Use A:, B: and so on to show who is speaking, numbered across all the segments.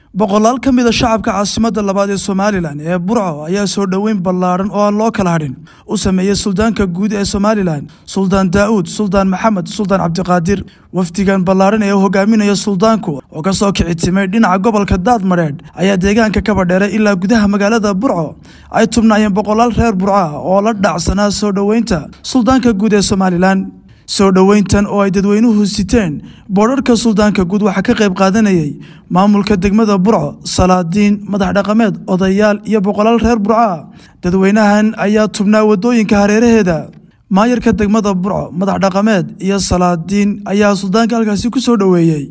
A: boqolaal ka mida shacabka caasimadda labaad ee somalilan ee burco ayaa soo dhoweyn ballaadhan oo aan loo kala hadhin u sameeyey suldaanka guud ee somalilan suldaan daa'uud suldaan maxamed suldaan cabdiqaadir wafdigan ballaadhan ee u hogaaminaya suldaanku oo ka soo kici timay dhinaca gobolka daadmadheedh ayaa deegaanka kaba dheeray ilaa gudaha magaalada burco ay tubnaayeen boqolaal reer burco ah oo la dhacsanaa soo dhoweynta suldaanka guud ee somalilan soo dhoweyntan oo ay dadweynuhu siteen boodharka suldaanka guud waxaa ka qayb qaadanayay maamulka degmada burco salaadiin madax dhaqameed odayaal iyo boqolaal reer burco ah dadweynahan ayaa tubnaa wadooyinka hareeraheeda maayarka degmada burco madax dhaqameed iyo salaadiin ayaa suldaanka halkaasi ku soo dhoweeyey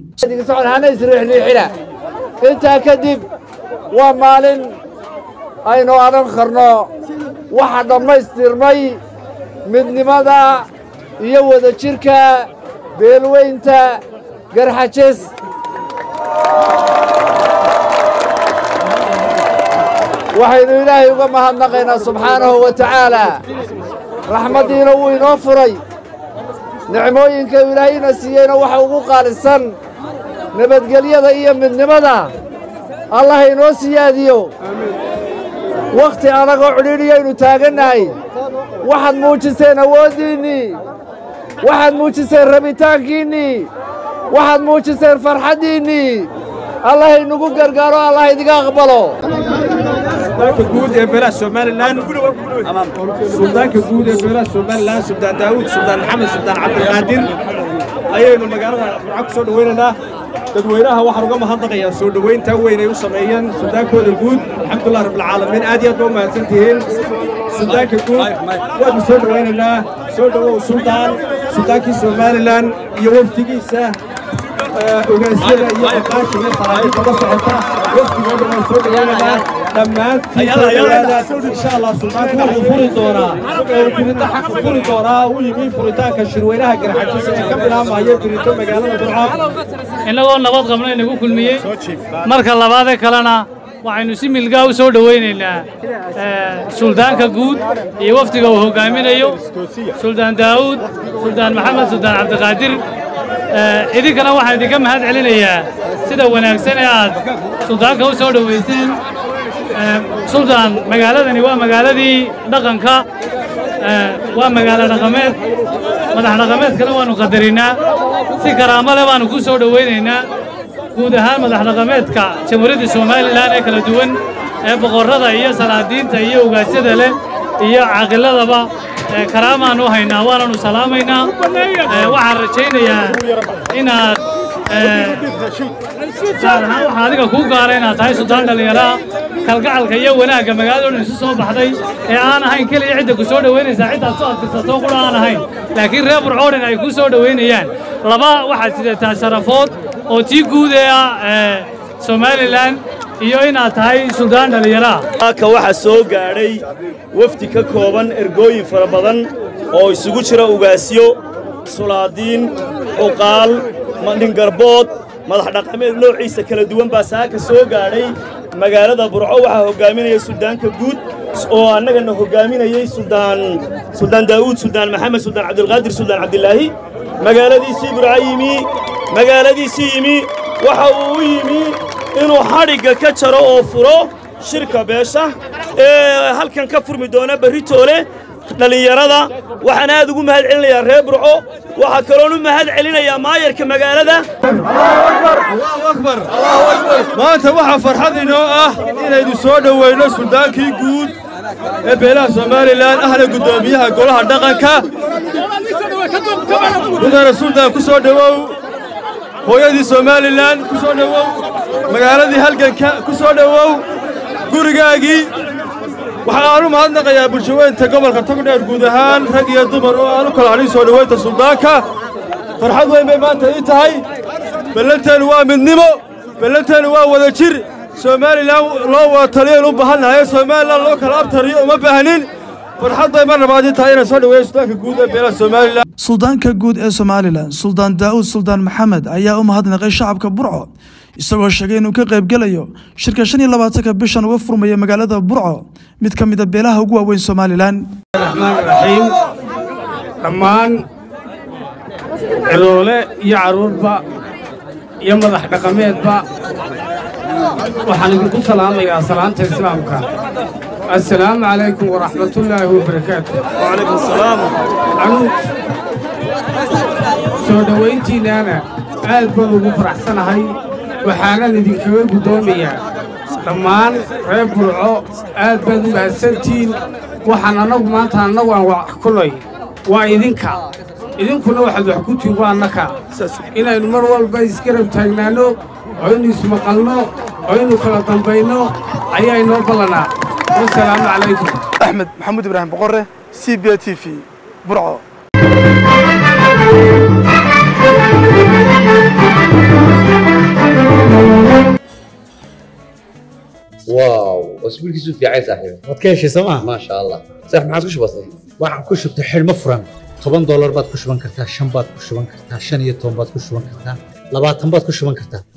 B: intaa kadib waa maalin aynu odhan karno waxa dhammaystirmay midnimada iyo wadajirka beelweynta garxajes waxaynu ilaahay uga mahadnaqaynaa subxaanahu wa tacaalaa raxmaddiina wuu inoo furay nicmooyinka ilaahayna siiyeyna waxa ugu qaalisan nabadgelyada iyo midnimada allah inoo siyaadiyo wakhti adagoo cidhiidhiyaynu taagannahay waxaad muujiseen awooddiinnii waxaad muujiseen rabitaankiinnii waxaad muujiseen farxaddiinnii allah inugu gargaaro allah idiga aqbalo
C: suldaanka guud ee beelaha somalilan suldaanka guud ee beelaha somalilan suldaan daawuud suldaan maxamed suldaan cabdiqaadir ayaynu magaalada burco ku soo dhowaynaynaa dadweynaha waxaan uga mahadnaqayaa soo dhowayntaa weyn ay u sameeyeen suldaankooda guud alxamdulilah rabbilcaalamiin aad iyo aad ba u mahadsan tihiin suldaanka guud waanu soo dhowaynaynaa soo dhowow suldaan suldaankii somalilan iyo wafdigiisa ogaasyada iyo aqaasha iyo saraakiibta la socota wafdigooda waan soo dhowaynaynaa dhammaantiin soo dhowaada insha allah suldaanku wuxuu furi doonaa oo gudida xaqa furi doonaa u yimi furitaanka shirweynaha garxajisa ee ka bilaabmaya gurito magaalada burco
D: innagoo nabad qabna inagu kulmiyey marka labaadee kalena waxaynu si milgaa u soo dhowaynaynaa suldaanka guud iyo wafdiga uu hoggaaminayo suldaan daa'uud suldaan maxamed suldaan cabdiqaadir idinkana waxaan idinka mahad celinayaa sida wanaagsan ee aad suldaanka u soo dhowayseen suldaan magaaladani waa magaaladii dhaqanka waa magaalo dhaqameed madax dhaqameedkana waannu qadarinnaa si karaamo leh baannu ku soo dhowaynaynaa guud ahaan madax dhaqameedka jamhuuriyadda somalilan ee kala duwan ee boqorrada iyo salaadiinta iyo ugaasyada leh iyo caaqiladaba karaamaan u haynaa waananu salaamaynaa waxaan rajaynayaa inaad gaar ahaan waxaa adiga kuu gaara inaad tahay suldaan dhallinyaraha kalgacalka iyo wanaagga magaalada dhan isu soo baxday ee aan ahayn keliya cidda ku soo dhowaynaysaa ciddaad soo adkirsatoo qura aan ahayn laakiin reer burcoo dhan ay ku soo dhowaynayaan laba waxaad sidataa sharafood oo tii guud ee ah somalilan iyo inaad tahay suldaan dhallinyaraha
E: halka waxaa soo gaadhay wafdi ka kooban ergooyin fara badan oo isugu jira ugaasyo sulaadiin cuqaal mandhingarbood madax dhaqameed noociisa kala duwan baa saaka soo gaadhay magaalada burco waxaa hoggaaminaya suldaanka guud oo annagana hoggaaminayey suldaan suldaan daa'uud suldaan maxamed suldaan cabdilqaadir suldaan cabdilaahi magaaladiisii burco yimi magaaladiisii yimi waxa uu u yimi inuu xadhigga ka jaro oo furo shirka beesha ee halkan ka furmi doona berritoole dhallinyarada waxaan aad ugu mahad celinayaa reer burco waxaa kaloon u mahad celinayaa maayarka magaalada
C: maanta waxaa farxad inoo ah inaynu soo dhowayno suldaankii guud ee beelaha somalilan ahna guddoomiyaha golaha dhaqanka mudana suldaan ku soo dhowow hooyadii somalilan ku soo dhowow magaaladii halganka ku soo dhowow gurigaagii waxaa aan u mahadnaqayaa bulshaweynta gobolka togdheer guud ahaan rag iyo dumar oo aan u kala hadhin soo dhowaynta suldaanka farxad weyn bay maanta ii tahay ballanteennu waa midnimo ballanteennu waa wada jir somalilan loo wada taliyoyn u baahannahay somalilan loo kala abtariyo uma baahnin farxad bay mar labaad ii tahay inaan soo dhoweeyo suldaanka guud ee beelaha somalilan
A: suldaanka guud ee somalilan suldaan daa'uud suldaan maxamed ayaa u mahadnaqay shacabka burco isagoo sheegay inuu ka qaybgelayo shirka shan iyo labaatanka bishan uga furmaya magaalada burco mid ka mida beelaha ugu waaweyn somalilan
C: raxmaan raxiim dhammaan ciroole iyo carruurba iyo madax dhaqameedba
F: waxaan idinku salaamayaa salaanta islaamka assalaamu calaykum waraxmatullaahi wabarakaatu
E: وعليكم السلام
F: anugu soo dhowayntiinnaana aad baan ugu faraxsanahay waxaanan idinkaga guddoomayaa dhammaan reer burco aad baad u mahadsantihiin waxaan annagu maanta annagu aan wax kulay waa idinka idinkuna waxaad wax ku tihin waa annaka inaynu mar walba isgarab taagnaanno oo inu ismaqalno oo inu kala dambayno ayaa inoo ballanaa wasalaamu calaykum
A: axmed maxamuud ibraahim boqore c b t v burco
G: واو اسبوعك في عين صاحبي
H: waad ka heshay sooma
G: ما شاء الله صح ما عادش بسيط
H: waxaan ku shubtay xidhmo furan toban doolar baad ku shuban kartaa shan baad ku shuban kartaa shan iyo toban baad ku shuban kartaa labaatan baad ku shuban kartaa